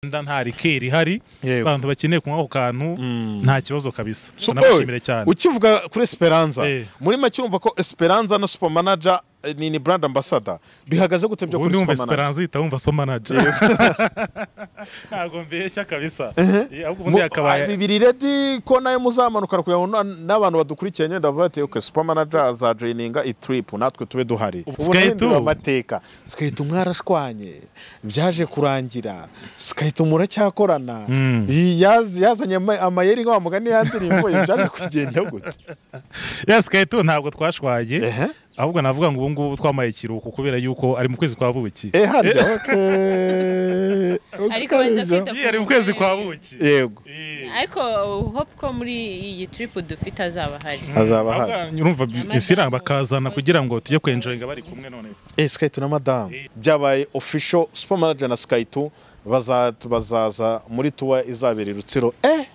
nda nta rikeri ihari Yego. abantu bakeneye kunywa ako kantu nta kibazo kabisa Super. nabashimire cyane ukivuga kuri esperanza Eh. muri make urumva ko esperanza na super manager eh, ni ni brand ambassador bihagaze gute byo ubundi kuri wumva super manager esperanza uhita wumva super manager ntabwo mbeshya kabisa Eh, ahubwo Mu- ubundi ah, yakabaye bibiri redi ko nayo muzamanuka kugira ngo na- n'abantu badukurikiye nyine ndavuga ati okay super manager azajoininga i trip natwe tube duhari Ubu Ubu Sky nahindura Two. amateka sikahita mwarashwanye byaje kurangira sikahita muracyakorana Iyi yaz- yazanye ama- amayeri nka wa mugani yandirimbo byaje kugenda gute yasikayito ntabwo twashwaye Ehe. ahubwo navuga ngo ubu ngubu twamaye ikiruhuko kubera yuko ari mu kwezi kwa buki Eh, harya okay. ariko baza Usikabije. kwita ku ari mu kwezi kwa buki yego Eh. ariko hope ko muri iyi tiripu dufite azaba ahari azaba hari Ahubwo urumva isira bakazana kugira ngo tujye kwenjoyinga bari kumwe none eh skaitu na madamu byabaye official super manager na skaitu baza- bazaza muri tuwa izabera i rutsiro eh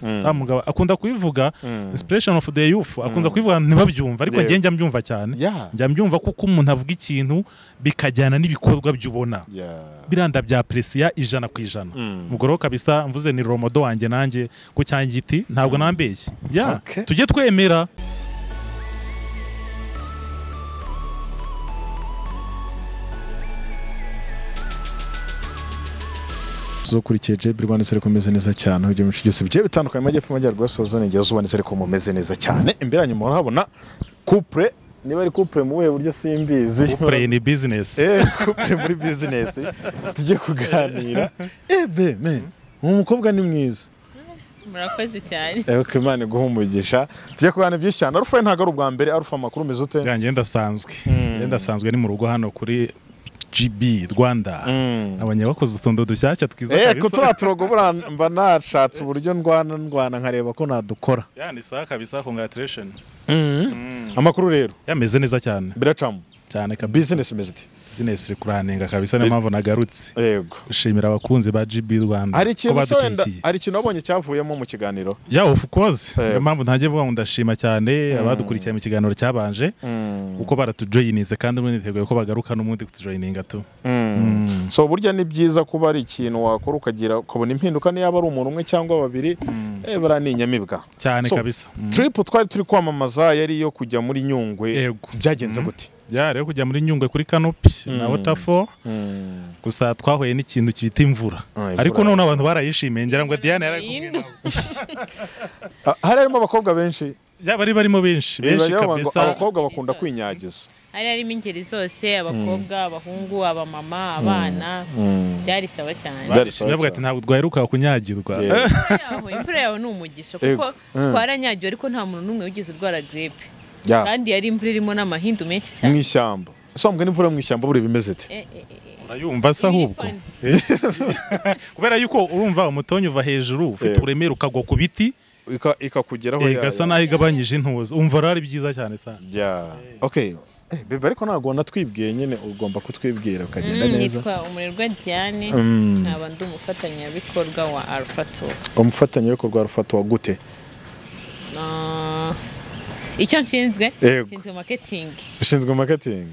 wa mugabo akunda kubivuga inspiration of the youth akunda kubivuga ntibabyumva ariko Yego. njye njya mbyumva cyane Yeah. njya mbyumva kuko umuntu avuga ikintu bikajyana n'ibikorwa by'ubona Yeah. biranda bya presiya ijana ku ijana ubwo rero kabisa mvuze ni romodo wanjye nanjye ku cyanjye igiti ntabwo nambeshye Yeah. Okay. tujye twemera tuzokurikiye jebiri rwanda seri mumeze neza cyane ibyo byinshi byose bigiye bitandukanye amajyepfo amajyaruguru asoza n'igihe zuba ndetse ariko mumeze neza cyane imbere yanyu murahabona kupure niba ari kupure mu buhe buryo simbizi play ni business Eh, couple muri bizinesi tujye kuganira ebe me umukobwa ni mwiza murakoze cyane Eh, okay, imana iguhe umugisha tujye kuganira byinshi cyane arufa ntabwo ari ubwa mbere arufa amakuru umeze ute yanjye ndasanzwe ndasanzwe ni mu rugo hano kuri GB Rwanda abanya bakoze utundo dushyashya twiza Eh, ko kabisa turiya turogo buriya mba nashatse uburyo ndwana ndwana nkareba ko nadukora Yeah, ni sawa kabisa congratulation amakuru rero yameze neza cyane biracamo cyane kabisa bizinesi imeze ite business iri kuranenga kabisa niyo mpamvu nagarutse yego gushimira abakunzi ba GB Rwanda hari ikintu se wenda badushyigikiye hari ikintu wabonye cyavuyemo mu kiganiro ya of course Eh. niyo mpamvu ntangiye vuga ngo ndashima cyane abadukurikiye mu kiganiro cyabanje kuko baratujoyininze kandi ubundi niteguye ko bagaruka n'ubundi kutujoyininga tu so burya ni byiza kuba ari ikintu wakora ukagira ukabona impinduka niyo yaba ari umuntu umwe cyangwa babiri eh, buriya ni inyamibwa cyane So, kabisa Mm. tiripu twari turi kwamamaza yari iyo kujya muri nyungwe Yego. byagenze gute ya rero kujya muri nyungwe kuri kanopi na waterfall gusa twahuye n'ikintu cyita imvura Ah, imvura. ariko none abantu barayishimiye ngira ngo Diane yari Yindi. Ah, hari harimo abakobwa benshi yaba bari barimo benshi Eh, benshi bariya bavuga ngo kabisa abakobwa bakunda kwinyagiza hari harimo ingeri zose abakobwa abahungu abamama abana byari sawa cyane Bari- Barishimye, bavuga ati ntabwo twaheruka kunyagirwa Yeah. Imvura yaho- imvura yawe ni umugisha kuko twaranyagiwe ariko nta muntu n'umwe wigeze urwara giripe Ya, kandi yari imvura irimo n'amahindu menshi mu cyane ishyamba so mbwe n'imvura mu ishyamba buri bimeze ite Eh, eh, eh, eh. urayumva se ahubwo Ibi ni fun. kubera yuko urumva umutonyi uva hejuru ufite Yeah. uburemere ukagwa ku biti Ika- ikakugeraho eh, ya- igasa ya- naho igabanyije intuza umva rero ari byiza cyane cyane ya okay Eh, bebe ariko ntabwo natwibwiye nyine ugomba kutwibwira ukagenda Mm, neza yitwa umurerwa diane nkaba ndi umufatanyabikorwa wa alpha tour umufatanyabikorwa rufatwa gute Ah, icyo nshinzwe Yego. nshinzwe maketingi ushinzwe marketing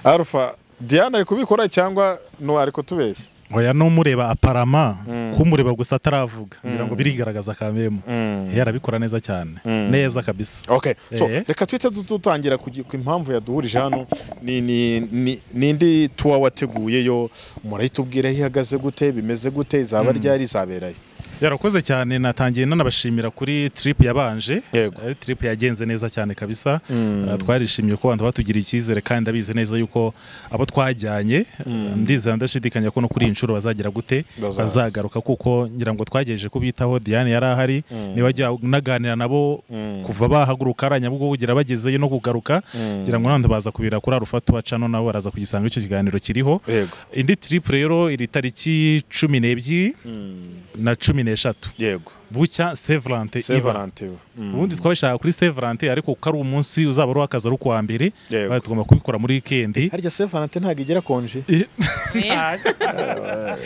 alfa diana ari kubikora cyangwa no ariko tubeshya oya n'umureba aparama kumureba gusa ataravuga ngira ngo birigaragaza kamemu yarabikora neza cyane neza kabisa okay so Eh. reka twite du- dutangira ku gi- ku impamvu yaduhurije hano ni ni ni- nindi tuwa wateguye yo murayitubwira aho ihagaze gute bimeze gute izaba ryari izaberayo yarakoze cyane natangiye nanabashimira kuri trip yabanje Yego. ari trip yagenze neza cyane kabisa Eh, twarishimye ko abantu batugiriye icyizere kandi abizi neza yuko abo twajyanye eh, ndizera ndashidikanya ko no kuri iyi nshuro bazagera gute Bazaza. bazagaruka kuko ngira ngo twagejeje kubitaho Diane yari ahari niba ajya unaganira nabo kuva bahaguruka ariya nyabugo kugira bagezeyo no kugaruka ngira ngo nanone baza kubira kuri arufatu bacano nabo baraza kugisanga icyo kiganiro kiriho Yego. indi trip rero iri tariki cumi n'ebyiri na cumi n'eshatu yego bucya severante iba sevarante ubundi twabishaka kuri severante ariko kuko ari umunsi uzaba ari uw'akazi ari ukuwa mbere Yego. bari tugomba kubikora muri wikendi harya sevarante ntabwo igira konje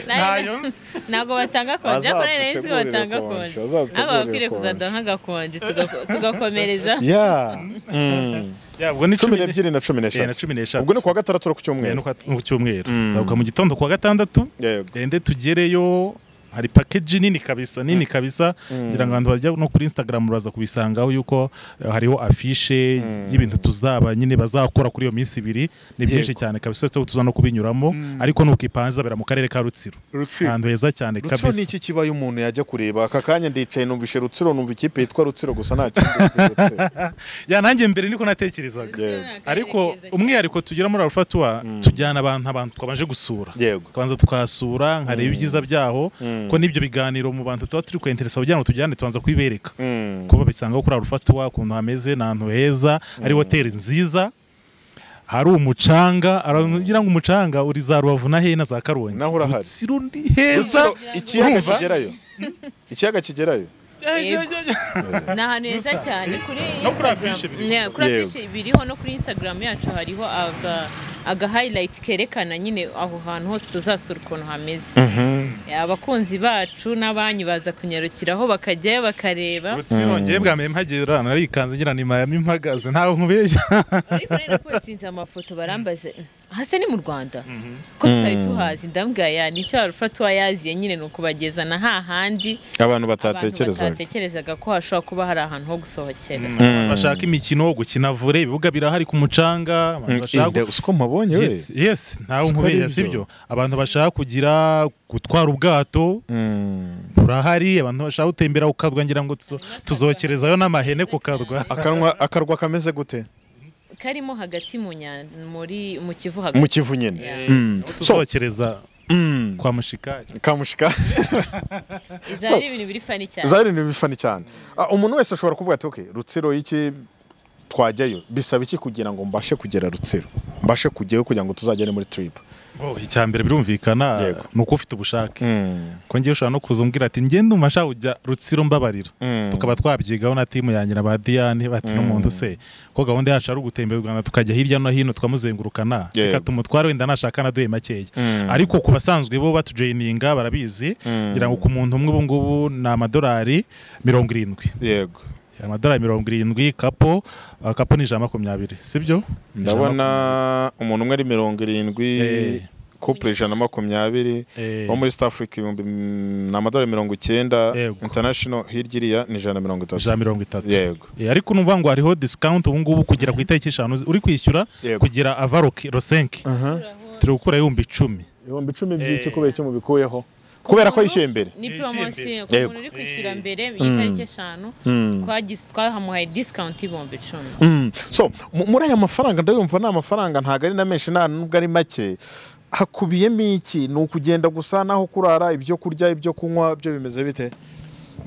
ntayo nzi. ntabwo batanga konje ariko nari nzi ko Bazadutegurire konje, batanga konje bazadutegurire ntabwo bakwiriye konje. kuzaduha agakonje tuga- tugakomereza ya Mm. Ya, ubwo ni cumi cumi n'ebyiri na cumi Eh, na n'eshatu cumi n'eshatu ubwo ni kuwa gatandatu ku Eh, cyumweru no kwa- no ku cyumweru zabuka mu gitondo kuwa gatandatu yego ende tugereyo hari pakeji nini kabisa nini kabisa ngira ngo abantu bajya no kuri instagram baza kubisangaho yuko eh, hariho afishe y'ibintu tuzaba nyine bazakora kuri iyo minsi ibiri ni byinshi Yego. cyane kabisa uretse ko tuza no kubinyuramo ariko nuko ipanze zabera mu karere ka rutsiro ahantu heza cyane rutsiro kabisa ni iki kibaye umuntu yajya kureba aka kanya ndicaye numvishe rutsiro numva ikipe yitwa rutsiro gusa nta kindi nzi rutsiro ya nanjye mbere niko natekerezaga yego ariko umwihariko tugira muri arufatuwa tujyana abantu abantu twabanje gusura yego tukabanza tukahasura nkareba ibyiza byaho ko n'ibyo biganiro mu bantu tuba turi kwenteresa kugira ngo tujyane tubanza kubibereka Mm. kuba babisangaho kuri arufatuwa ukuntu hameze ni ahantu heza hari hoteli nziza hari umucanga aragira ngo umucanga uri za rubavu na hena za karongi Naho urahari. Rutsiro ni heza Rutsiro, ikiyaga urumva? kigerayo ikiyaga kigerayo ni ahantu heza cyane kuri No kuri Instagram. afishe biri. Yeah, kuri Yego. afishe biriho no kuri instagram yacu hariho aga aga highlight kerekana nyine aho hantu hose tuzasura ukuntu hameze abakunzi bacu n'abanyu baza kunyarukiraho bakajyayo bakareba Rutsiro ngewe bwa mbere mpagera narikanze ngira ni Miami mpagaze ntawe nkubeshya ariko rero napositinze amafoto barambaze hasi ni mu rwanda ko tutari tuhazi ndambwira ya nicyo warufatuwa yaziye nyine ni ukubagezana hahandi abantu abantu batatekerezaga batatekerezaga ko hashobora kuba hari ahantu ho gusohokera bashaka imikino gukina vore ibibuga birahari ku mucanga abantu bashaka Inda, uzi ko mabonye we Yes, yes, ntawe Siko nkubeshya ari sibyo byo. abantu bashaka kugira gutwara ubwato Mm. burahari abantu bashaka gutembera ku kadwa ngira ngo tuzo- tuzokerezayo n'amahene ku kadwa akanwa akarwa kameze gute karimo hagati mu nyanja muri mu kivu mu hagati kivu nyine Yeah. Mm. so tuzokereza mm, kwa mushikari kamushika iza ari ibintu biri fani cyane zari ni bifani cyane Ah, umuntu wese ashobora kuvuga ati okay rutsiro y'iki twajyayo bisaba iki kugira ngo mbashe kugera rutsiro mbashe kujyayo kugira ngo tuzagere muri trip Oh, icya mbere birumvikana Yego. ni uko ufite ubushake Mm. ko ngiye ushobora no kuza umbwira ati ngiye ndumva nshaka kujya rutsiro mbabarira Mm. tukaba twabyigaho na timu yanjye na ba Diane bati n'umuntu se ko gahunda yacu ari ugutembera u Rwanda tukajya hirya no hino tukamuzengurukana Yego. reka tumutware wenda nashaka anaduhe makeya Mm. ariko ku basanzwe bo batujoyininga barabizi ngira ngo ku muntu umwe ubu ngubu ni amadolari mirongo irindwi yego amadolari mirongo irindwi kapo ah, kapo ni ijana na makumyabiri sibyo ndabona umuntu umwe ari mirongo irindwi Eh. couple ijana na makumyabiri Eh. wo muri South Africa ibihumbi mm, ni amadolari mirongo icyenda Yego. international hirya iriya ni ijana na mirongo itatu ijana na mirongo itatu yego Eh, ariko numva ngo hariho discount ubu ngubu kugera ku itariki eshanu zi- uri kwishyura Yego. kugira ava ro- rosenki turi gukura ibihumbi icumi ibihumbi icumi by'iki Eh. kubera icyo mubikuyeho kubera ko yishyuye mbere ni Yishimye. poromosiyo ku Yego. muntu uri kwishyura mbere y'itariki eshanu Mm. twagize- twahamuhaye discount y'ibihumbi icumi Mm. so mu- muri aya mafaranga ndayumva ni amafaranga ntabwo ari na menshi nta nubwo ari make hakubiyemo iki ni ukugenda gusa n'aho kurara ibyo kurya ibyo kunywa byo bimeze bite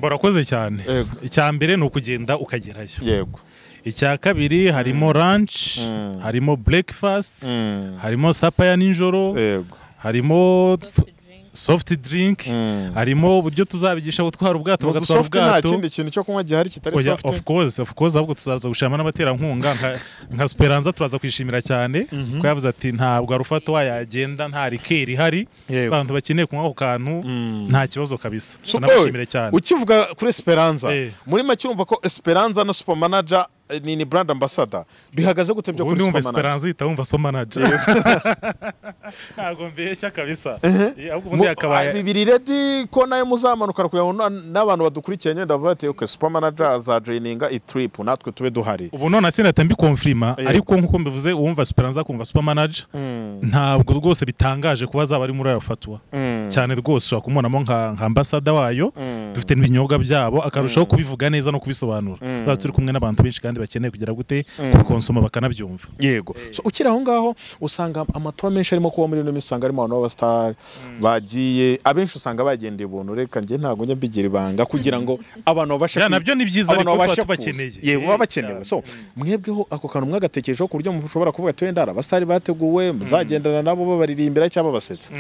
barakoze cyane Yego. icya mbere ni ukugenda ukagerayo yego icya kabiri harimo ranch harimo breakfast Mm. harimo sapa ya nijoro yego harimo t- soft drink Mm. harimo uburyo tuzabigisha gutwara ubwato Mu bagatwara dusofuti nta ubwato kindi kintu cyo kunywa gihari kitari Oya, sofuti of course of course ahubwo tuzaza gushiramo n'abaterankunga nka- nka Speranza turaza kwishimira cyane ko yavuze ati ntabwo arufato wayagenda nta rikeri ihari Yego. abantu bakeneye kunywa ako kantu nta kibazo kabisa So, tunamushimire oye, cyane ukivuga kuri esperanza Eh. muri make urumva ko esperanza na super manager eh, ni ni brand ambassador bihagaze gute byo ubu kuri niwumva super manager esperanza uhita wumva supermanager ntabwo mbeshya kabisa Eh, ahubwo ubundi Mu- ah, yakabaye bibiri redi ko nawe muzamanuka kugira ngo na- n'abantu badukurikiye nyine ndavuga ati okay super manager azajoyininga itrip natwe tube duhari ubu none sinahita mbikonfirima Eh. ariko nk'uko mbivuze uwumva esperanza akumva supermanager ntabwo rwose bitangaje kuba azaba ari muri arafatuwa cyane rwose ushobora kumubonamo nka nka ambasada wayo dufite n'ibinyobwa byabo akarushaho kubivuga neza no kubisobanura Tuzaba turi kumwe n'abantu benshi kandi bakeneye kugira gute kubikonsoma bakanabyumva yego so ukiri aho ngaho usanga amatuwa menshi arimo kuba muri ino minsi usanga arimo abantu b'abasitari bagiye abenshi usanga bagendeye ubuntu reka njye ntabwo njya mbigira ibanga kugira ngo abantu babashe Ya, kwi- nabyo ni byiza abantu ariko tuba babashe tubakeneye. kuza. yego baba bakenewe so mwebweho ako kantu mwagatekerejeho ku buryo mushobora kuvuga ati wenda hari abasitari bateguwe muzagendana nabo babaririmbira cyangwa basetsa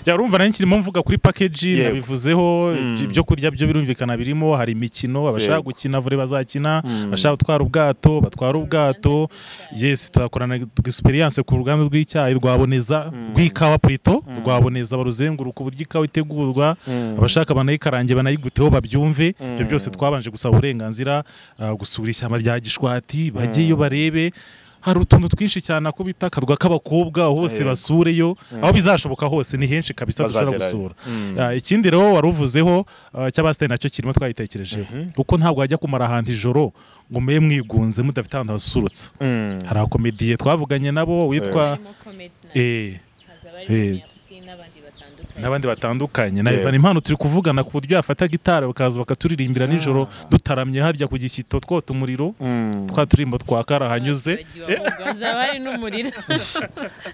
Ya, urumva nanjye kirimo mvuga kuri pakeji Yego. nabivuzeho ibyo kurya byo birumvikana birimo hari imikino abashaka Yego. gukina vore bazakina abashaka gutwara ubwato batwara ubwato yes tuhakorana experience ku ruganda rw'icyayi rwaboneza rw'ikawa plito rwaboneza baruzenguruka uburyo ikawa itegurwa abashaka banayikarange banayiguteho babyumve ibyo byose twabanje gusaba uburenganzira ah, gusura ishyamba rya gishwati bajyeyo barebe hari utuntu twinshi cyane ako bita akarwa k'abakobwa aho bose Yego. basureyo aho bizashoboka hose ni henshi kabisa dushobora gusura Bazagerayo. Ah, ikindi rero wari uvuzeho ah, cy'abasitari nacyo kirimo twagitekerejeho kuko ntabwo wajya kumara ahantu ijoro ngo mube mwigunze mudafite ahantu hasurutsa hari akomediye twavuganye nabo witwa harimo komedi na- eh, haza barimo eh, Niyonshuti n'abandi batandukanye n'abandi batandukanye na Yeah. Ivan impano turi kuvugana ku buryo yafata gitari bakaza bakaturirimbira nijoro dutaramye harya ku gishyito twota umuriro twa turimbo twa kara hanyuze bazaba bari n'umuriro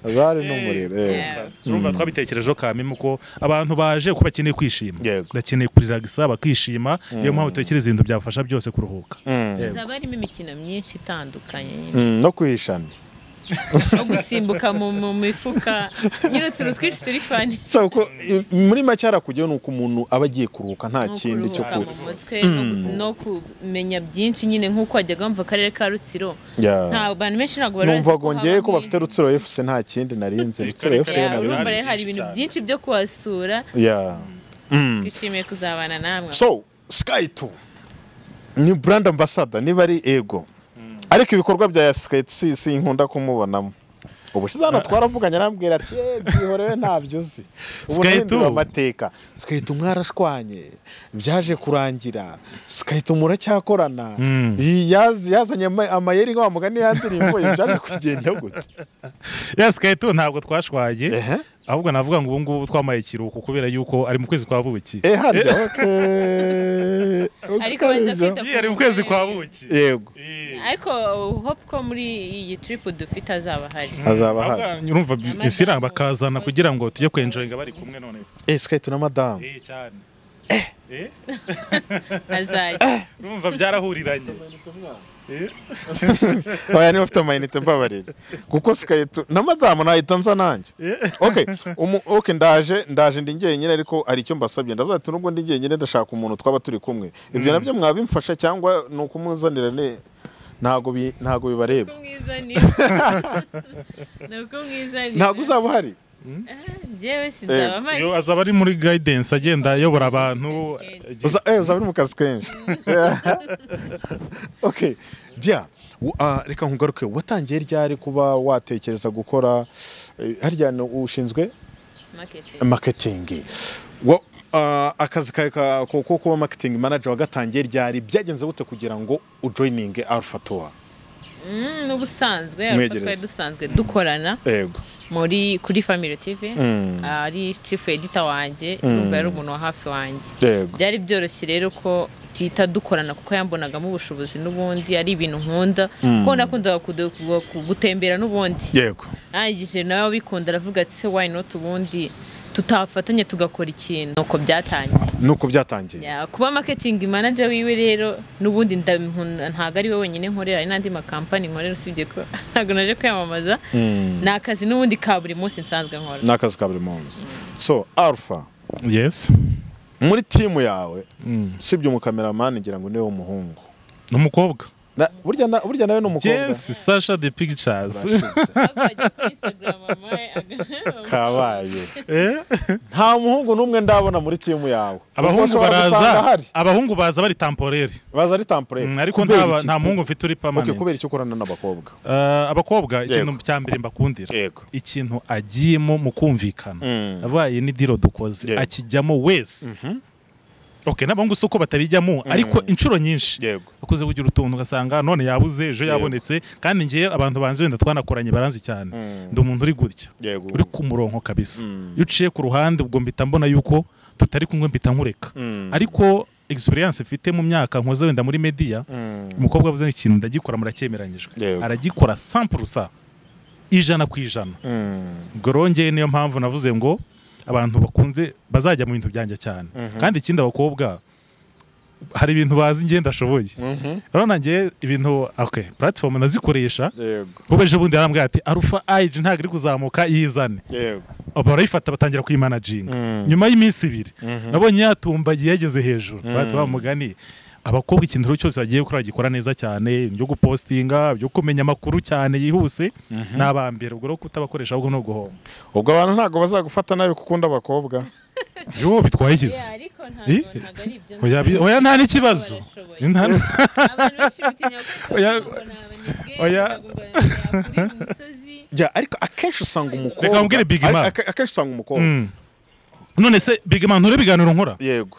bari n'umuriro Yeah. urumva twabitekerejeho kamimo ko abantu baje ko bakeneye kwishima Yego. bakeneye kuriragisa bakishima niyo mpamvu dutekereza ibintu byabafasha byose kuruhuka Mm. hazaba harimo imikino myinshi itandukanye nyine Mm, no kwihishana no gusimbuka mu mu mifuka nyine utuntu twinshi turi fani so ko i- muri make harakujyaho ni uko umuntu aba agiye kuruhuka nta no kindi cyo kuruhuka ku mu mutwe no ku- no kumenya byinshi nyine nk'uko wajyaga wumva akarere ka rutsiro Yeah. nta abantu benshi ntabwo bari numva bazi ngo haba ngewe ko nk'ibyo. bafite rutsiro efuse nta kindi narinze rutsiro Yeah, Rutsiro efuse Yeah, na urumva Rutsiro rero hari ibintu cyane. byinshi byo kuhasura Yeah. Mm. twishimiye kuzabana namwe so sky 2 ni brand ambassador niba ari ego ariko ibikorwa bya sky 2 si- sinkunda kumubonamo ubushize hano twaravuganye arambwira ati "Eh, byihorewe ntabyo uzi ubu Sky 2. nahindura amateka sky 2 mwarashwanye byaje kurangira sky 2 muracyakorana Mm. Iyi yaz- yazanye ama- amayeri nka wa mugani yandirimbo byaje kugenda gute yes kaito ntabwo twashwaye Ehe. ahubwo navuga ngo ubu ngubu twamaye ikiruhuko kubera yuko ari mu kwezi kwa buki eh harya okay Ariko baza Usikabije. kwita- ari mu kwezi kwa buki yego Eh. ariko hope ko muri iyi trip dufite azaba hari azaba hano Ahubwo urumva isira bakazana kugira ngo tujye kwenjoyinga bari kumwe none Eh, Sky tu na madamu. eh cyane eh azajya urumva byarahuriranye Eh. Oya niba ufite amayinite mbabarira. Kuko Sky tu na madamu nahita nza nanjye. Okay, umu, okay ndaje ndaje ndi njyenyine ariko hari icyo mbasabye. Ndavuga ati nubwo ndi njyenyine ndashaka umuntu twaba turi kumwe. Ibyo nabyo mwabimfasha cyangwa ni ukumuzanira ne ntago bi, ntago bibareba. kumwizanira ni ukumwizanira Ntago uzaba uhari. njyewe sinzaba mpari Yo, azaba ari muri guidance agenda ayobora abantu Uza, eh, uzaba uri mu kazi kenshi. okay. Dia, u- ah, reka nkugaruke watangiye ryari kuba watekereza gukora eh, harya no- ushinzwe marketing marketing Wa- ah, akazi kawe ka- ko ko kuba marketing manager wagatangiye ryari byagenze gute kugira ngo ujoininge Alpha Tour Mm, n'ubusanzwe Mwegereze. twari dusanzwe dukorana yego muri kuri family tv Mm. ari chief editor wanjye yumva yari umuntu wa hafi wanjye yego byari byoroshye rero ko tuhita dukorana kuko yambonagamo ubushobozi n'ubundi ari ibintu nkunda kuko nakundaga kudu- ku- gutembera n'ubundi yego arangije nawe abikunda aravuga ati se why not ubundi tutafatanya tugakora ikintu nuko byatangiye nuko byatangiye Ya, kuba marketing manager wiwe rero n'ubundi ndabikunda ntabwo ari we wenyine nkorera hari n'andi makampani nkorera usibye ko ntabwo naje kwiyamamaza ni akazi n'ubundi ka buri munsi nsanzwe nkora ni akazi ka buri munsi so Alpha yes muri timu yawe usibye umukameramani ngira ngo niwe w'umuhungu n'umukobwa Na- burya na- burya nawe ni umukobwa yes sasha the pictures Abajya kuri Instagram, amaye, aga- kabaye Eh. nta muhungu n'umwe ndabona muri timu yawe abahungu Ubwo ushobora gusanga baraza ahari. abahungu baza bari tamporere baza ari tampure Mm, ariko Kubera nta iki? nta muhungu mfite uri Okay, permanent kubera icyo ukorana n'abakobwa Ah, abakobwa ikintu Yego. cya mbere mbakundira yego ikintu agiyemo mu kumvikana Mm. avuga iyi ni diro dukoze Yego. akijyamo wese okay n'abahungu si uko batabijyamo ariko inshuro nyinshi yego akoze kugira utuntu ugasanga none yabuze ejo yabonetse kandi ngewe abantu banzi wenda twanakoranye baranzi cyane ndi umuntu uri gutya yego uri ku murongo kabisa iyo uciye ku ruhande ubwo mpita mbona yuko tutari kumwe mpita nkureka ariko experience mfite mu myaka nkoze wenda muri media umukobwa avuze ikintu ndagikora murakyemeranyijwe Yego. aragikora 100% ijana ku ijana ubwo rero njyewe niyo mpamvu navuze ngo abantu bakunze bazajya mu bintu byanjye cyane kandi ikindi abakobwa hari ibintu bazi njye ndashoboye rero nanjye ibintu okay platform nazikoresha yego kuko ejo bundi yarambwira ati arufa ayiji ntabwo iri kuzamuka yizane yego barayifata batangira kuyimanaginga Mm. nyuma y'iminsi ibiri nabonye yatumbagiye yageze hejuru bahita bamugani abakobwa ikintu rero cyose bagiye gukora bagikora neza cyane ibyo gupostinga ibyo kumenya amakuru cyane yihuse ni abambere ubwo rero kutabakoresha ahubwo ni uguhomba ubwo abantu ntabwo bazagufata nabi kuko ukunda abakobwa yo bitwaye ikizi Yeah, ariko Eh? ntabwo ntabwo ari ibyo oya bi- oya nta n'ikibazo Barashoboye. Nta n- abantu benshi bitinya Oya. gukora kuko ni abanebwe Oya. bakagumba kuri mu misozi jya ariko akenshi usanga umukobwa Reka nkubwire Big Man. Ake- akenshi usanga umukobwa Mm. none se bigama ntore ibiganiro nkora yego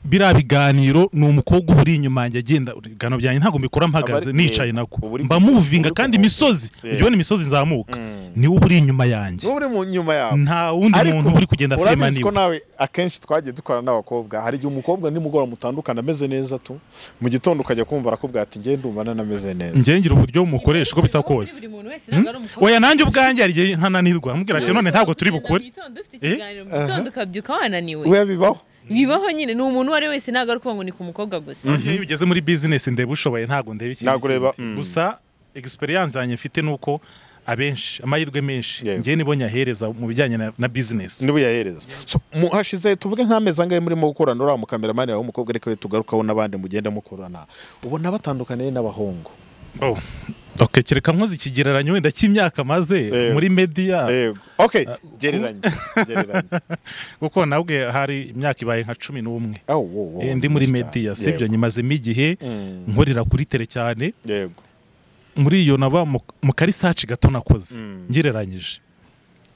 biriya biganiro ni umukobwa uba uri inyuma yanjye agenda ibiganiro byanjye ntabwo mbikora mpagaze Aba ari- nicaye nako uba uri- mba muvinga uri- kandi imisozi Yeah. ujya ubona imisozi nzamuka Mm. niwe uba uri inyuma yanjye n'ubu uri mu nyuma yawe nta wundi Ariko muntu uri kugenda firema urabizi ko niwe nawe akenshi twagiye dukorana n'abakobwa hari igihe umukobwa nimugoroba mutandukana ameze neza tu mu gitondo ukajya kumva arakubwira ati ngende ndumva nanameze neza njye ngira uburyo mukoresha uko bisa kose buri muntu wese ntabwo ari umukobwa oya nanjye ubwanjye hari igihe nkananirwa mubwira ati none ntabwo turi bukure Mugitondo ufite Eh? ikiganiro, mu gitondo ukabyuka wananiwe we bibaho bibaho nyine ni umuntu uwo ari we wese ntabwo ari ukuvuga ngo ni ku mukobwa gusa iyo ugeze muri bizinesi ndeba ushoboye ntabwo ndeba ikindi Ntabwo ureba, kintu. mm. gusa egisperiyanse yanjye mfite ni uko abenshi amahirwe menshi Yego. njyewe nibonye ahereza mu bijyanye na- na bizinesi niba uyahereza So, mu hashize tuvuge nk'amezi angahe murimo gukorana uriya mukameramani wawe w'umukobwa reka we tugarukaho n'abandi mugenda mukorana ubona batandukaniye n'abahungu Oh. Okay, kereka nkoze ikigereranyo wenda cy'imyaka maze Yego. muri media yego ok gereranya gereranya kuko nabwe hari imyaka ibaye nka cumi n'umwe Oh, wow, wow, Eh, ndi muri nyinshi media cyane. sibyo Yego. nyimazemo igihe Mm. nkorera kuri tere cyane yego muri iyo naba mu- mu karisaci gato nakoze Mm. ngereranyije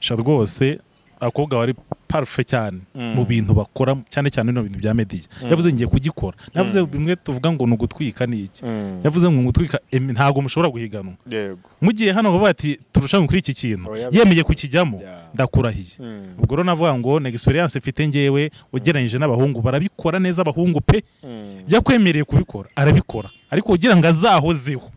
sha rwose abakobwa bari parufe cyane Mm. mu bintu bakora cyane cyane bino bintu bya media yavuze ngiye kugikora yavuze bimwe tuvuga ngo ni ugutwika ni iki Mm. yavuze ngo gutwika em, ntabwo mushobora guhiganwa yego mu gihe hano bavuga ati turushanwe kuri iki kintu Oya. yemeye kukijyamo Yeah. ndakurahiye Mm. ubwo rero navuga ngo ni egisperiyanse mfite ngewe ugereranyije n'abahungu barabikora neza abahungu pe Mm. yakwemereye kubikora arabikora ariko ugira ngo azahozeho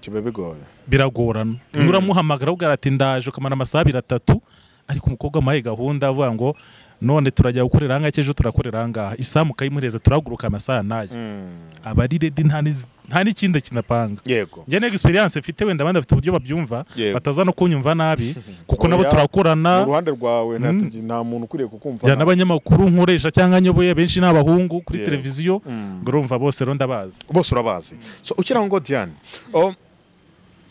kiba bigoye biragorana mm. uramuhamagara ubwira ati ndaje ukamara amasaha abiri atatu ariko umukobwa amuhaye gahunda avuga ngo none turajya gukorera ahangaha cy'ejo turakorera ahangaha isaha mukayimuhereza turahaguruka amasaha n'aya Mm. aba ari redi nta n'iz- nta n'ikindi kinapanga yego njye ni egisperiyanse mfite wenda abandi bafite uburyo babyumva Yego. bataza no kunyumva nabi kuko Oya. nabo mu turakorana ruhande rwawe nta- Mm. nta muntu ukuriye kukumva ya n'abanyamakuru nkoresha cyangwa nyoboye benshi ni abahungu kuri Yego. televiziyo Mm. ngo urumva bose rero ndabazi bose urabazi so ukira ngo diane um,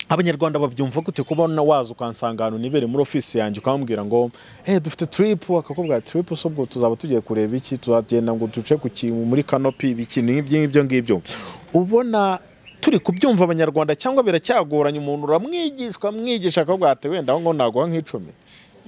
abanyarwanda babyumva gute kubona waza ukansanga ahantu nibere muri ofisi yanjye ukambwira ngo eh dufite trip akakubwira trip so ubwo tuzaba tugiye kureba iki tuzagenda ngo duce ku kintu muri canopy ibiki n'ibyo ngibyo ngibyo ubona turi kubyumva abanyarwanda cyangwa biracyagoranye umuntu uramwigishwa mwigisha akakubwira ati wenda ngo naguha nk'icumi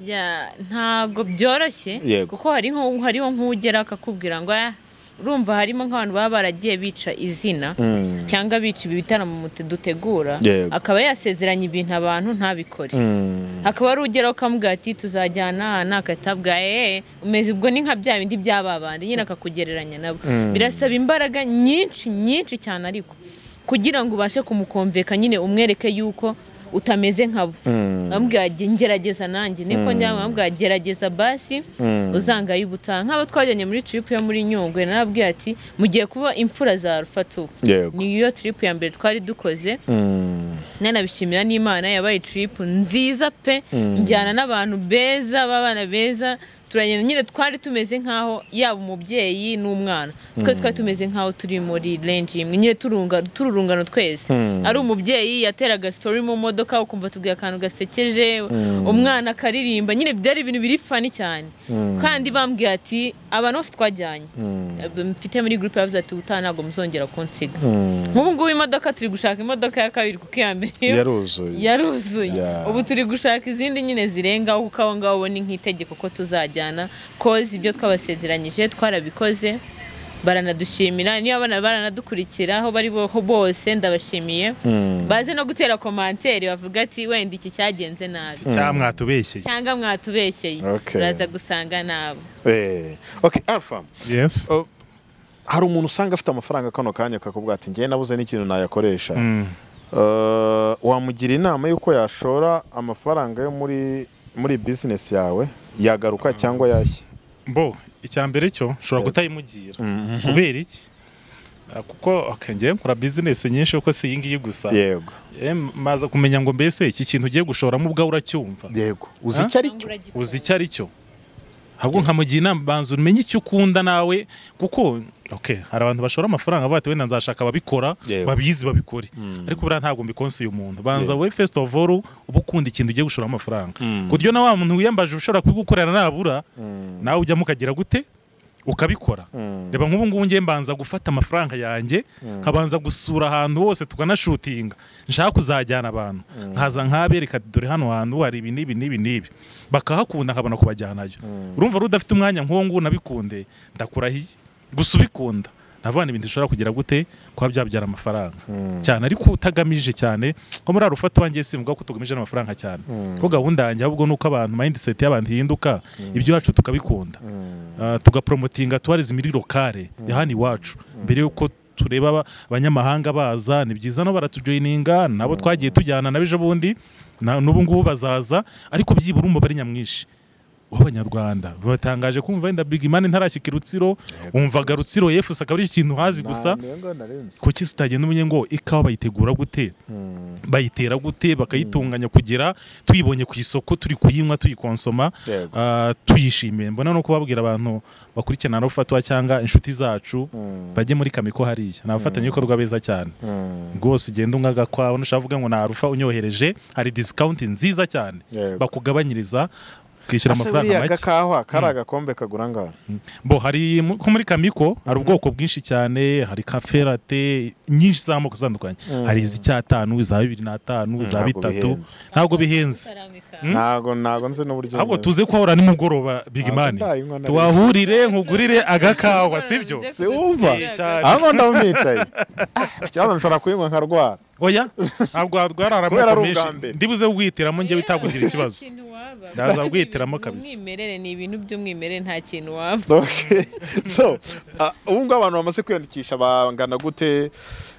Ya, ntabwo byoroshye Yego. kuko hari nko- hariho nk'ugera akakubwira ngo "Ah, urumva harimo nk'abantu baba baragiye bica izina Mm. cyangwa bica ibi bitaramo mute- dutegura Yego. akaba yasezeranye ibintu abantu ntabikore Mm. hakaba hari ugera ukamubwira ati tuzajyana aha n'akatabwa eee umeze ubwo ni nka bya bindi byaba bandi nyine akakugereranya nabo birasaba imbaraga nyinshi nyinshi cyane ariko kugira ngo ubashe kumukomveka nyine umwereke yuko utameze nkabo amubwira ati ngerageza nanjye niko njyamo amubwira gerageza basi uzangaye ubutaha nk'abo twajyanye muri trip yo muri nyungwe narabwira ati mugiye kuba imfura za rufatu yego niyo trip ya mbere twari dukoze Mm. nanabishimira n'imana yabaye trip nziza pe njyana n'abantu beza b'abana beza turagenda nyine twari tumeze nk'aho yaba umubyeyi n'umwana twese twari tumeze nk'aho turi muri renji imwe nyine turunga tururungano twese ari umubyeyi yateraga sitori mu modoka ukumva tubwiye akantu gasekeje umwana akaririmba nyine byari ibintu biri fani cyane kandi bambwiye ati abantu bose twajyanye mfite muri gurupe yavuze ati ubutaha ntabwo muzongera kunsiga nk'ubu ngubu imodoka turi gushaka imodoka ya kabiri kuko iya mbere yo yaruzuye yaruzuye Yeah. ubu turi gushaka izindi nyine zirengaho kuko aho ngaho ubona nk'itegeko ko tuzajyana kozi ibyo twabasezeranyije twarabikoze baranadushimira niyo abana baranadukurikira aho bari bo- bose ndabashimiye baze no gutera komantere bavuga ati wenda iki cyagenze nabi cyangwa mwatubeshyeye cyangwa mwatubeshyeye Okay. uraza gusanga nabo Eh, okay alpha yes Oh, hari umuntu usanga afite amafaranga kano kanya akakubwira ati njyewe nabuze n'ikintu nayakoresha Mm. Eh, wamugira inama y'uko yashora amafaranga yo muri muri bizinesi yawe yagaruka cyangwa yashya bo icya mbere cyo ushobora kutayimugira kubera iki Ah, kuko okay, njyewe nkora bizinesi nyinshi kuko si iyi ngiyi gusa yego Eh, maza kumenya ngo mbese iki kintu ugiye gushoramo ubwawe uracyumva yego uzi Ah? icyo ari cyangwa cyo uragikora. uzi icyo ari cyo ahubwo nkamugira inama banza umenye icyo ukunda nawe kuko okay, hari abantu bashora amafaranga bavuga ati wenda nzashaka ababikora Yego. babizi babikore ariko buriya ntabwo mbikonsiye umuntu banza wowe first of all uba ukunda ikintu ugiye gushoramo amafaranga ku buryo na wa muntu wiyambaje ushobora kubigukorera nabura nawe ujyamo ukagira gute ukabikora reba nk'ubu ngubu ngiye mbanza gufata amafaranga yanjye nkabanza gusura ahantu hose tukanashutinga nshaka kuzajyana abantu nkaza nkabereka ati dore hano hantu hari ibi n'ibi n'ibi n'ibi bakahakunda nkabona kubajyanayo urumva rero udafite umwanya nk'uwo nguwo nabikundeye ndakurahiye gusa ubikunda navana ibintu ushobora kugira gute kuba byabyara amafaranga cyane ariko utagamije cyane nko muri arufata wanjye simvuga ko tugamije n'amafaranga cyane kuko gahunda yanjye ahubwo ni uko abantu mindset y'abantu ihinduka iby'iwacu tukabikunda Ah, tugapromotinga tourism iri lokale ya hano iwacu mbere yuko tureba aba- abanyamahanga baza ni byiza no baratujoyininga nabo twagiye tujyana na b'ejo bundi na- n'ubu ngubu bazaza ariko byibura umubare nyamwinshi w'abanyarwanda batangaje kumva wenda big man ntarashyikira rutsiro wumvaga rutsiro yefuse akaba ari ikintu hazi gusa kuki tutagenda umenye ngo ikawa bayitegura gute bayitera gute bakayitunganya kugira tuyibonye ku isoko turi kuyinywa tuyikonsoma Yego. ah, tuyishimiye mbona no kubabwira abantu bakurikirana no gufatwa cyangwa inshuti zacu bajye muri kamiko hariya ni abafatanyabikorwa beza cyane rwose ugenda ungaga kwawe nushaka kuvuga ngo na rufa unyohereje hari disikawunti nziza cyane Yego. bakugabanyiriza ukishyura ase buriya amafaranga make gakawa kari agakombe kagura ngaha bo hari mu- nko muri kamiko hari ubwoko bwinshi cyane hari kafe rate nyinshi z'amoko atandukanye hari iz'icyatanu iza bibiri n'atanu iza Ntabwo bitatu bihenze. ntabwo bihenze Karambika. ntago ntago nzi n'uburyo ahubwo bimeze. tuze kuhahura nimugoroba bigimani ndayinywa nari- tuhahurire nkugurire agakawa sibyo Bivuze ko Si wumva? tutizera. Cyane. aho ngaho mwicaye ikibazo nshobora kuyinywa nkarwara oya ntabwo warwara Kubera ari amoko ubwa menshi mbere. ndibuze wihitiramo njye bitakugira ikibazo Nta kintu waba. Ndaza guhitiramo Ni kabisa. Umwimerere ni ibintu by'umwimerere nta kintu waba. Okay. so ah, ubu ngubu abantu bamaze kwiyandikisha bangana gute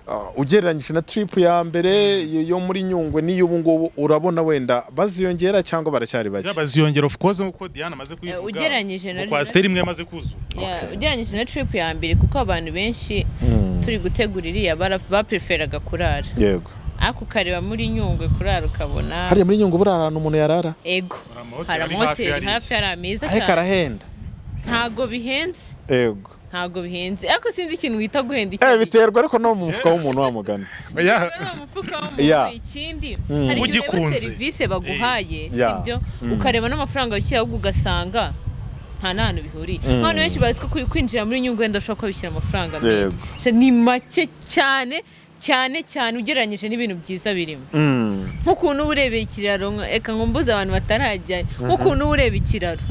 Ah, ugereranyije na trip ya mbere yo- yo muri nyungwe n'iyo ubu ngubu urabona wenda baziyongera cyangwa baracyari bake yaba ziyongera of course nk'uko diana amaze kubivuga ugereranyije na- Mu kwasiteri imwe yamaze kuzura Ya, Ugereranyije na trip ya mbere kuko abantu benshi turi gutegura iriya bara- bapreferaga kurara. yego Ariko ukareba muri nyungwe kurara ukabona. hariya muri nyungwe buriya ahantu umuntu yarara Ego. Hari amahoteli Hari ari amahoteli hafi hafi hari ameza ahe cyane. karahenda Ntago bihenze. yego Ntago bihenze. Ariko sinzi ikintu wita guhenda iki. eh biterwa ariko no mu mufuka w'umuntu wa mugani Oya. Urabona umufuka Yeah. w'umuntu ikindi hari igihe ureba Ugikunze. serivisi baguhaye Yeah. sibyo ukareba n'amafaranga wishyira ahubwo ugasanga nta n'ahantu bihuriye abantu benshi bazi ko kwi- kwinjira muri nyungu wenda ushobora kuba wishyura amafaranga menshi Yego. So, ni make cyane cyane cyane ugereranyije n'ibintu byiza birimo Mm. nk'ukuntu uba urebeye ikiraro nka- eka ngo mbuze abantu batarajyayo nk'ukuntu uba ureba ikiraro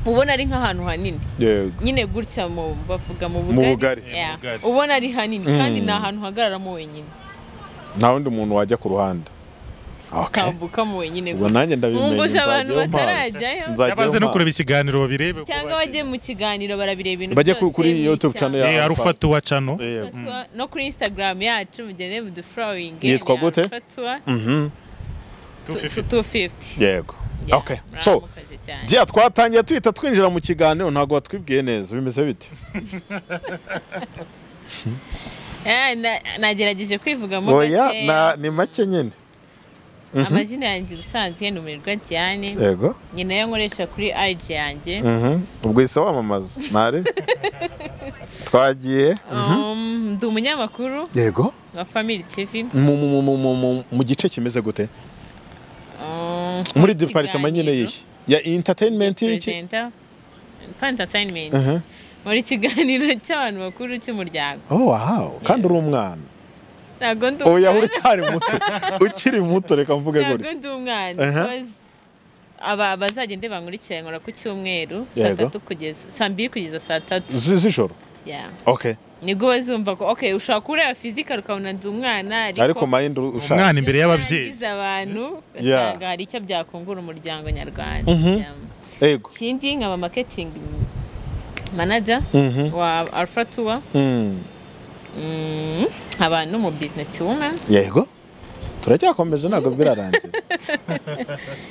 ubona ari nk'ahantu hanini yego nyine gutya mu bavuga mu Mu bugari. bugari Mu Yeah. bugari. ubona ari hanini kandi ni ahantu uhagararamo wenyine nta wundi muntu wajya ku ruhande okay ukambukamo wenyine ubwo nanjye ndabimenye Mwumvuje abantu nzajyayo mpazi. batarajyayo? Nzajyayo yabaze no mpazi. kureba ikiganiro babirebe ko cyangwa bajye mu kiganiro barabireba ibintu Bajye byose kuri YouTube n'ishyamba. channel Eh, ya Alpha Tour channel. Yego. no kuri instagram yacu mugende mudufurowinge Yitwa gute? Mhm. 250. 250 yego Yeah, okay so muramukoze cyane. Giya twatangiye tuhita twinjira mu kiganiro ntabwo watwibwiye neza bimeze bite Eh, na- nagerageje kwivugamo oya gakeya. na- ni make nyine amazina yanjye ubusanzwe numirwa diane yego ni nayo nkoresha kuri ig yanjye Mhm. ubwo isa wamamaza ntari twagiye Um, ndi umunyamakuru yego wa family tv mu, mu, mu, mu, mu, mu, mu gice kimeze gute Um, muri mu departema nyine kiganiro. yihe ya entertainment y'iki Presenter, pa entertainment Mhm. muri kiganiro cy'abantu bakuru cy'umuryango oh wow kandi uri umwana ntabwo ndi oya umwana. uracyari muto ukiri muto reka mvuge ntabwo gutya ndi umwana Aha. because aba bazagende bankurikirane nkora ku cyumweru saa Yego. tatu kugeza saa mbiri kugeza saa tatu Zi- z'ijoro Yeah. okay nibwo bazumva ko okay ushobora kureba fizika ukabona ndi umwana ariko mind ushaka umwana imbere y'ababyeyi byangiza abantu Yeah. ugasanga hari icyo byakungura umuryango nyarwanda Mhm. Yeah. yego ikindi nkaba marketing manager Mhm. wa alpha tour Mm. Mm, haba n'umu business woman yego turacyakomeza ntabwo birarangira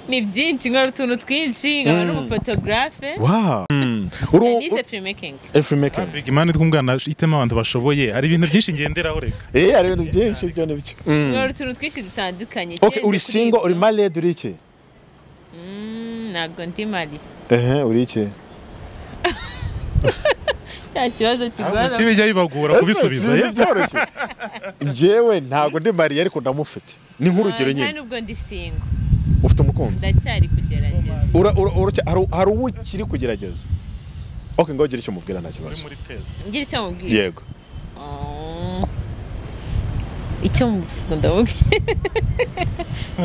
ni byinshi nkora utuntu twinshi nkaba n'umufotogarafe wow Mm. Uru- nize filmmaking uru- filmmaking Big Mani twumwana itema abantu bashoboye hari ibintu byinshi ngenderaho reka eh hari ibintu byinshi byo nibyo Mm. nkora utuntu twinshi dutandukanye okay uri single uri married uri iki Mm, ntabwo ndi mari ehe uri iki cya kibazo kigora kibi bijya bibagora kubisubiza Ese, ye si byoroshye njyewe ntabwo ndi mariye ariko ndamufite ni nk'urugero nta nyine nubwo ndi singo ufite umukunzi ndacyari kugerageza Ura- ura- ura- hari hari uwo ukiri kugerageza okay ngo ugire icyo umubwira nta Uri kibazo muri test. ngira icyo mubwira yego Oh. icyo mubwira ndamubwira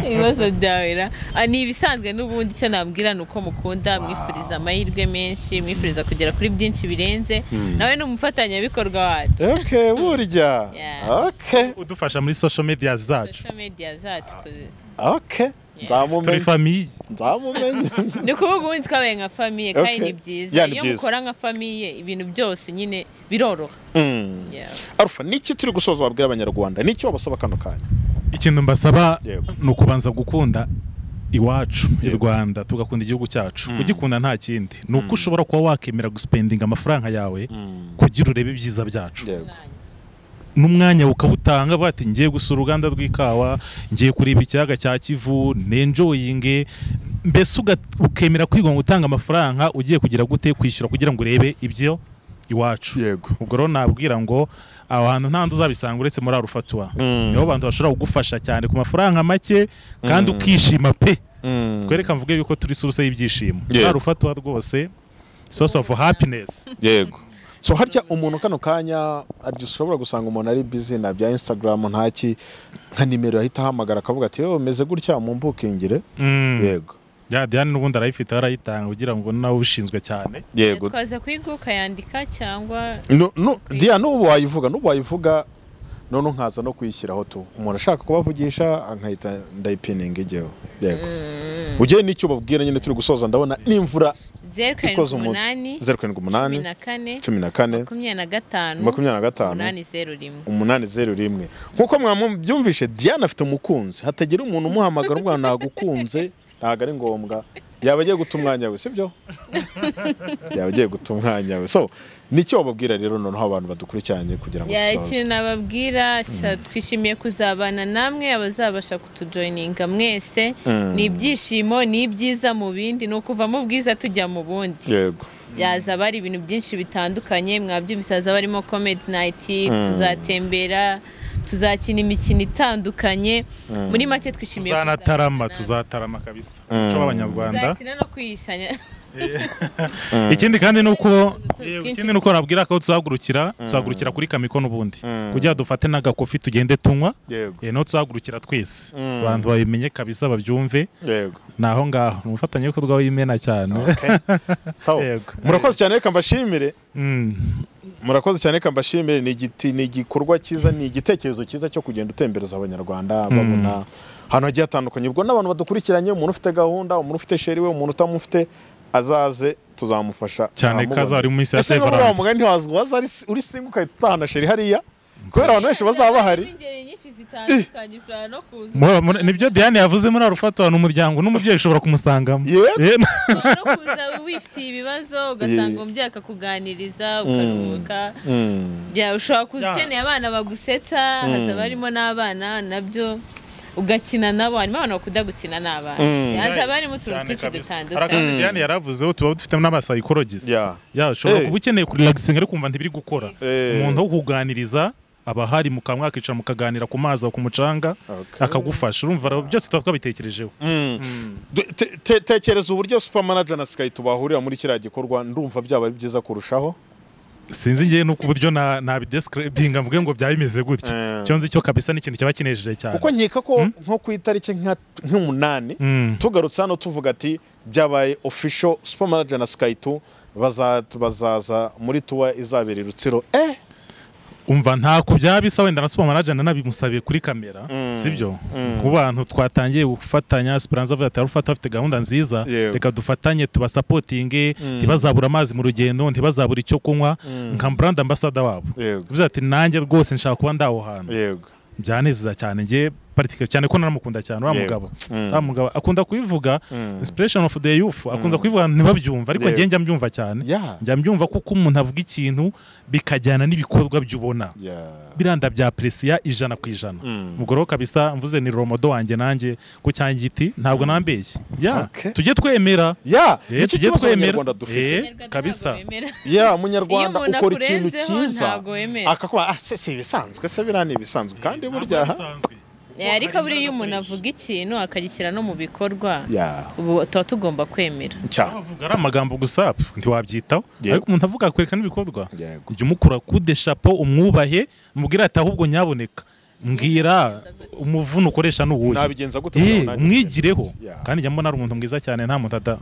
ibibazo byawe ra Ah, ni ibisanzwe n'ubundi icyo nabwira ni uko mukunda mwifuriza amahirwe menshi mwifuriza kugera kuri byinshi birenze nawe ni umufatanyabikorwa wacu okay burya Yeah. okay udufasha muri social media zacu social media zacu ku- okay turi nzamumenye famiye nzamumenye ni ukuvuga ubundi twabaye nka famiye kandi Okay. ni byiza Yeah, ni iyo byiza. mukora nka famiye ibintu byose nyine biroroha Mm. Yeah. arufa niki turi gusoza wabwira abanyarwanda niki wabasaba kano kanya ikintu mbasaba Yego. ni ukubanza gukunda iwacu i Yego. rwanda tugakunda igihugu cyacu kugikunda nta kindi ni uko ushobora kuba wakemera gusipendinga amafaranga yawe kugira urebe ibyiza byacu yego n'umwanya ukawutanga avuga ati ngiye gusura uruganda rw'ikawa ngiye kureba ikiyaga cya kivu nenjoyinge mbese uga- ukemera kwiga ngo utanga amafaranga ugiye kugira gute kwishyura kugira ngo urebe ibyo iwacu yego ubwo rero nabwira ngo aho hantu nta nzu uzabisanga uretse muri arufatua niho abantu bashobora kugufasha cyane ku mafaranga make kandi ukishima pe twereka mvuge yuko turi source y'ibyishimo Yego. muri arufatua rwose source of happiness yego so harya umuntu kano kanya harya ushobora gusanga umuntu ari busy na bya instagram ntaki nka nimero yahita ahamagara akavuga ati yewe meze gutya mumbukingire Mm. yego ya Diane n'ubundi arayifite arayitanga kugira ngo nawe ushinzwe cyane yego twaza kuyiga ukayandika cyangwa No- no, diya n'ubu wayivuga n'ubu wayivuga none nkaza no kuyishyiraho tu umuntu ashaka kubavugisha nkahita ndayipininga ijyeho yego ujye n'icyo ubabwira nyine turi gusoza ndabona n'imvura zeru karindwi ikoze umunsi umunani zeru karindwi umunani cumi na kane cumi na kane makumyabiri na gatanu makumyabiri na gatanu umunani zeru rimwe umunani zeru rimwe nk'uko mwabyumvishe diane afite umukunzi hatagira umuntu umuhamagara umwana nagukunze ntabwo ari ngombwa yaba agiye guta umwanya we sibyo yaba agiye guta umwanya we so nicyo wababwira rero noneho abantu badukurikiranye kugira ngo Ya, dusoze ikintu nababwira sha- twishimiye kuzabana namwe abazabasha kutujoyininga mwese ni ibyishimo ni ibyiza mu bindi ni ukuva mu bwiza tujya mu bundi yego yaza bari ibintu byinshi bitandukanye mwabyumvise hazaba harimo komedi nayiti tuzatembera tuzakina imikino itandukanye muri make twishimiye tuzanatarama kuzabana. tuzatarama kabisa umuco w'abanyarwanda tuzakina no kwihishanya ikindi kandi ni uko twinshi. ikindi ni uko nabwira ko tuzahagurukira tuzahagurukira kuri kamiko n'ubundi kugira ngo dufate n'agakofi tugende tunywa yego eh, niho tuzahagurukira twese abantu babimenye kabisa babyumve yego ni aho ngaho ni umufatanyabikorwa w'imena cyane sawa Yego. murakoze cyane reka mbashimire Mm. murakoze cyane reka mbashimire ni igiti ni igikorwa cyiza ni igitekerezo cyiza cyo kugenda utembereza abanyarwanda babona ahantu hagiye hatandukanye ubwo n'abantu badukurikiranye umuntu ufite gahunda umuntu ufite sheri we umuntu utamufite azaze tuzamufasha Cyane ko turamubona. azaba ari mu minsi ya Ese niba muri wa Severance. mugani ntiwaza waza ari- uri singa ukahita utahana sheri hariya kubera abantu benshi bazaba bahari Ingeri nyinshi zitandukanye ushobora no kuza Mu- mu- nibyo Diane yavuze muri arufato ni umuryango n'umubyeyi ushobora kumusangamo Yego. Eh, ushobora no kuza wifitiye ibibazo ugasanga umubyeyi akakuganiriza ukaruhuka Mm. Ya, ushobora kuza Ya. ukeneye abana bagusetsa hazaba harimo n'abana nabyo ugakina nabo harimo abantu bakunda gukina n'abana Ya, hazaba harimo utuntu Cyane twinshi kabisa. Hari dutandukanye akandi Diane yaravuzeho tuba dufitemo n'abasayikorogisi Yeah. ya ushobora Eh. kuba ukeneye kurelagisinga ariko kumva ntibiri gukora Eh. umuntu wo kuganiriza aba ahari mu kanwa akicara mukaganira ku mazi aho ku mucanga Okay. akagufasha urumva rero byose tuba twabitekerejeho Du- te- te- tekereza uburyo supermanager na sky tubahurira muri kiriya gikorwa ndumva byaba ari byiza kurushaho sinzi ngewe nuko uburyo na- nabidescribinga mvuge ngo byaba bimeze gutya Eh. icyo nzi cyo kabisa ni ikintu kiba kinejeje cyane kuko nkeka ko nko ku itariki nka- nk'umunani Mm. tugarutse hano tuvuga ati byabaye official super manager na sky tu baza- bazaza muri tuwa izabera i rutsiro eh umva ntako byabisa wenda na super manager nanabimusabiye kuri kamera sibyo ku bantu twatangiye gufatanya Esperanza avuga ati arufata afite gahunda nziza Yego. reka dufatanye tubasapotinge ntibazabura amazi mu rugendo ntibazabura icyo kunywa nka brand ambassador wabo Yego. bivuze ati nanjye rwose nshaka kuba ndaho hantu yego byanezeza cyane njye particular cyane ko nanamukunda cyane uriya Yego. mugabo Mm. uriya mugabo akunda kubivuga Mm. inspiration of the youth akunda kubivuga ntibabyumva ariko Yego. njye njya mbyumva cyane ya njya mbyumva kuko umuntu avuga ikintu bikajyana n'ibikorwa by'ubona ya biranda bya peresiya ijana ku ijana Mm. umugoroba kabisa mvuze ni romodo wanjye nanjye ku cyangiti ntabwo nambeshye ya Okay. tujye twemera ya Eh, nicyo tujye kibazo twemera abanyarwanda dufite Eh, kabisa ya umunyarwanda Iyo umuntu ukora ikintu akurenzeho cyiza ntabwo wemera. akakuba ah se si ibisanzwe se biriya ni ibisanzwe kandi burya ha Eh, ariko buriya iyo umuntu avuga ikintu akagishyira no mu bikorwa ya ubu tuba tugomba kwemera cya avuga ari amagambo gusa pfu, ntiwabyitaho Yego. ariko umuntu avuga akwereka n'ibikorwa yego ujya umukura kude shapo umwubahe mubwire ati ahubwo nyaboneka mbwira umuvuno ukoresha n'uwuhe nabigenza gute Eh, kugira ngo nanjye umwigireho Yeah. kandi njya mbona ari umuntu mwiza cyane nta muntu ada-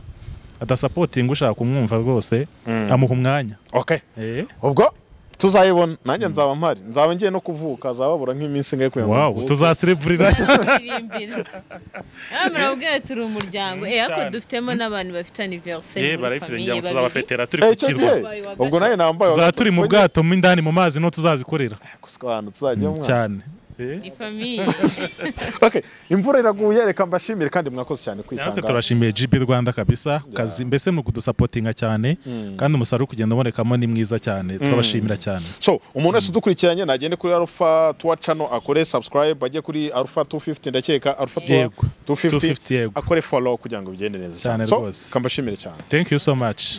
adasapotinga ushaka kumwumva rwose Mm. amuha umwanya okay Eh, ubwo tuzayibona nanjye nzaba mpari nzaba ngiye no kuvuka azababura nk'iminsi ingahe kugira ngo wow mvuke. tuzasereburira Turirimbira. Ah, muramubwira turi umuryango eh ariko Cyane. dufitemo n'abantu bafite anniversary ye muri barayifite famille njya babiri. tuzabafetera turi Eh, ku icyo kirwa gihe ubwo nawe nambaye tuzaba turi mu bwato mo indani mu mazi no tuzazikorera abantu tuzajya mu cyane Ni famille. okay imvura iraguye reka mbashimire kandi mwakoze cyane natwe kwitanga turashimiye gb rwanda kabisa ku kazi mbese mu kudusapotinga cyane kandi umusaruro uri kugenda ubonekamo ni mwiza cyane turabashimira cyane so umuntu wese udukurikiranye nagende kuri alpha tuwa channel akore subscribe ajye kuri alpha 250 ndakeka alpha tuwa Yego. 250 250 yego akore follow kugira ngo bigende neza Cyane so rwose. kambashimire cyane thank you so much